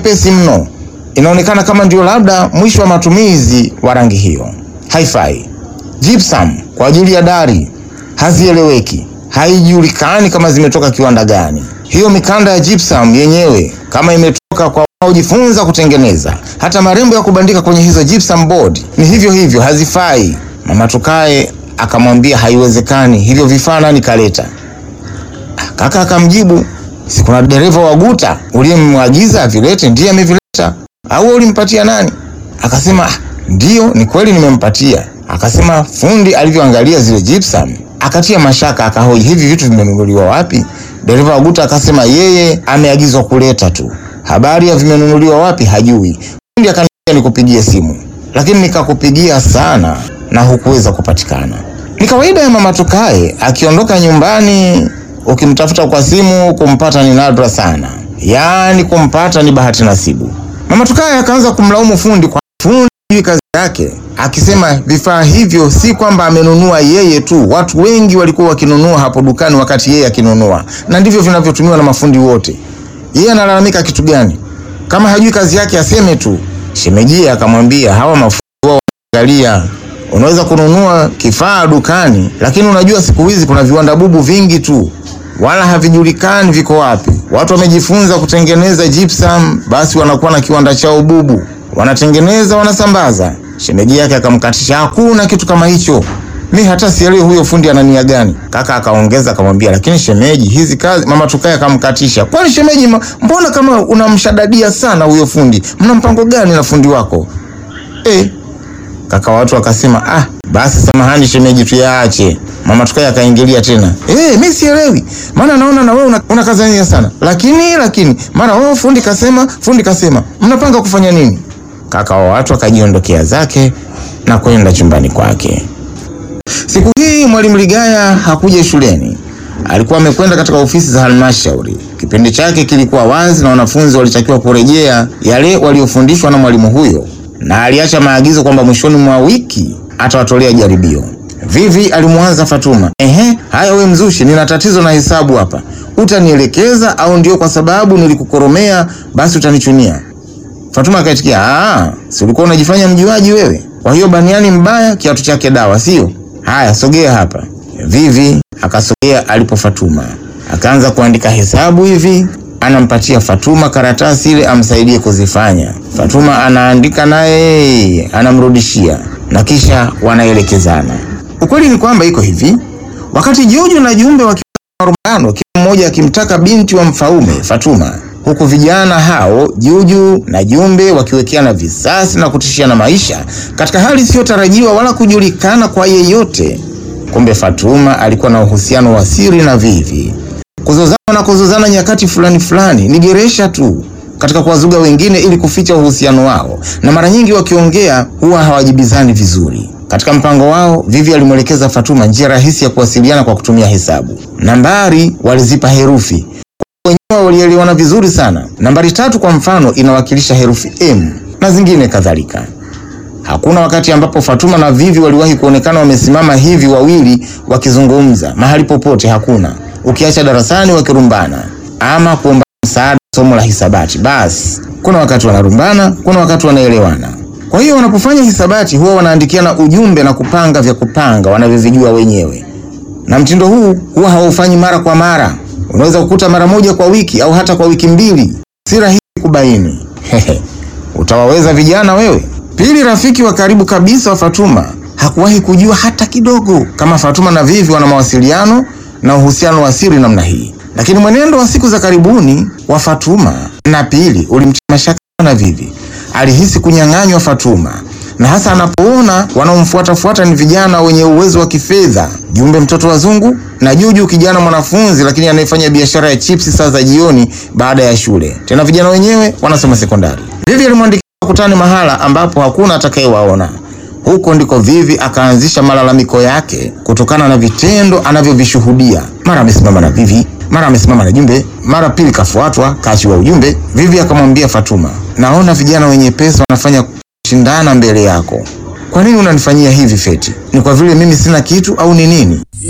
nyepesi mno, inaonekana kama ndio labda mwisho wa matumizi wa rangi hiyo. Haifai. Gypsum kwa ajili ya dari hazieleweki, haijulikani kama zimetoka kiwanda gani. Hiyo mikanda ya gypsum yenyewe kama imetoka kwa wanaojifunza kutengeneza. Hata marembo ya kubandika kwenye hizo gypsum board ni hivyo hivyo, hazifai. Mama Tukae akamwambia haiwezekani, hivyo vifaa nani kaleta? Kaka akamjibu, si kuna dereva wa guta uliyemwagiza avilete, ndiye amevileta, au ulimpatia nani? Akasema ndiyo, ni kweli nimempatia. Akasema fundi alivyoangalia zile gypsum akatia mashaka, akahoji hivi vitu vimenunuliwa wapi? Dereva wa guta akasema yeye ameagizwa kuleta tu, habari ya vimenunuliwa wapi hajui. Fundi akaniambia nikupigie simu, lakini nikakupigia sana na hukuweza kupatikana. Ni kawaida ya mama Tukae akiondoka nyumbani, ukimtafuta kwa simu kumpata ni nadra sana, yaani kumpata ni bahati nasibu. Mama Tukae akaanza kumlaumu fundi kwa fundi hujui kazi yake, akisema vifaa hivyo si kwamba amenunua yeye tu, watu wengi walikuwa wakinunua hapo dukani wakati yeye akinunua, na ndivyo vinavyotumiwa na mafundi wote. Yeye analalamika kitu gani? Kama hajui kazi yake aseme tu. Shemejia akamwambia hawa mafundi wao wanaangalia Unaweza kununua kifaa dukani, lakini unajua siku hizi kuna viwanda bubu vingi tu, wala havijulikani viko wapi. Watu wamejifunza kutengeneza gypsum, basi wanakuwa na kiwanda chao bubu, wanatengeneza, wanasambaza. Shemeji yake akamkatisha, hakuna kitu kama hicho, mi hata sielewi huyo fundi ana nia gani. Kaka akaongeza akamwambia, lakini shemeji, hizi kazi. Mama Tukae akamkatisha, kwani shemeji, mbona kama unamshadadia sana huyo fundi? Mna mpango gani na fundi wako eh? Kaka watu akasema ah, basi samahani shemeji, tuyaache. Mama Tukae akaingilia tena, eh, mimi sielewi, maana naona na wewe unakazania una sana, lakini lakini mara wewe fundi kasema, fundi kasema, mnapanga kufanya nini? Kaka wa watu akajiondokea zake na kwenda chumbani kwake. Siku hii mwalimu Ligaya hakuja shuleni, alikuwa amekwenda katika ofisi za halmashauri. Kipindi chake kilikuwa wazi na wanafunzi walitakiwa kurejea yale waliofundishwa na mwalimu huyo na aliacha maagizo kwamba mwishoni mwa wiki atawatolea jaribio. Vivi alimwanza Fatuma, ehe, haya we mzushi, nina tatizo na hesabu hapa, utanielekeza au ndio kwa sababu nilikukoromea basi utanichunia? Fatuma akaitikia, ah, si ulikuwa unajifanya mjuaji wewe? Kwa hiyo baniani mbaya kiatu chake dawa, sio? Haya, sogea hapa. Vivi akasogea alipo Fatuma, akaanza kuandika hesabu hivi anampatia Fatuma karatasi ile amsaidie kuzifanya. Fatuma anaandika naye anamrudishia na kisha wanaelekezana. Ukweli ni kwamba iko hivi, wakati Jojo na Jumbe wakiwa marumbano, kila mmoja akimtaka binti wa Mfaume Fatuma, huku vijana hao Juju na Jumbe wakiwekeana visasi na kutishiana maisha katika hali isiyotarajiwa wala kujulikana kwa yeyote. Kumbe Fatuma alikuwa na uhusiano wa siri na Vivi kuzozana na kuzozana nyakati fulani fulani ni geresha tu katika kuwazuga wengine ili kuficha uhusiano wao, na mara nyingi wakiongea huwa hawajibizani vizuri. Katika mpango wao, Vivi alimwelekeza Fatuma njia rahisi ya kuwasiliana kwa kutumia hesabu. Nambari walizipa herufi, wenyewe walielewana vizuri sana. Nambari tatu kwa mfano inawakilisha herufi M na zingine kadhalika. Hakuna wakati ambapo Fatuma na Vivi waliwahi kuonekana wamesimama hivi wawili wakizungumza mahali popote, hakuna ukiacha darasani wakirumbana ama kuomba msaada somo la hisabati. Basi kuna wakati wanarumbana, kuna wakati wanaelewana. Kwa hiyo wanapofanya hisabati huwa wanaandikiana ujumbe na kupanga vya kupanga wanavyovijua wenyewe, na mtindo huu huwa haufanyi mara kwa mara. Unaweza kukuta mara moja kwa wiki au hata kwa wiki mbili. Si rahisi kubaini. Utawaweza vijana wewe? Pili, rafiki wa karibu kabisa wa Fatuma hakuwahi kujua hata kidogo kama Fatuma na Vivi wana mawasiliano na uhusiano wa siri namna hii, lakini mwenendo wa siku za karibuni wa Fatuma na Pili ulimtia mashaka na Vivi. Alihisi kunyang'anywa Fatuma, na hasa anapoona wanaomfuatafuata ni vijana wenye uwezo wa kifedha, Jumbe mtoto wazungu na Juju kijana mwanafunzi, lakini anayefanya biashara ya chipsi saa za jioni baada ya shule, tena vijana wenyewe wanasoma sekondari. Vivi alimwandikia wakutane mahala ambapo hakuna atakayewaona. Huko ndiko Vivi akaanzisha malalamiko yake kutokana na vitendo anavyovishuhudia. Mara amesimama na Vivi, mara amesimama na Jumbe, mara Pili kafuatwa kaachiwa ujumbe. Vivi akamwambia Fatuma, naona vijana wenye pesa wanafanya kushindana mbele yako, kwa nini unanifanyia hivi Feti? Ni kwa vile mimi sina kitu au ni nini?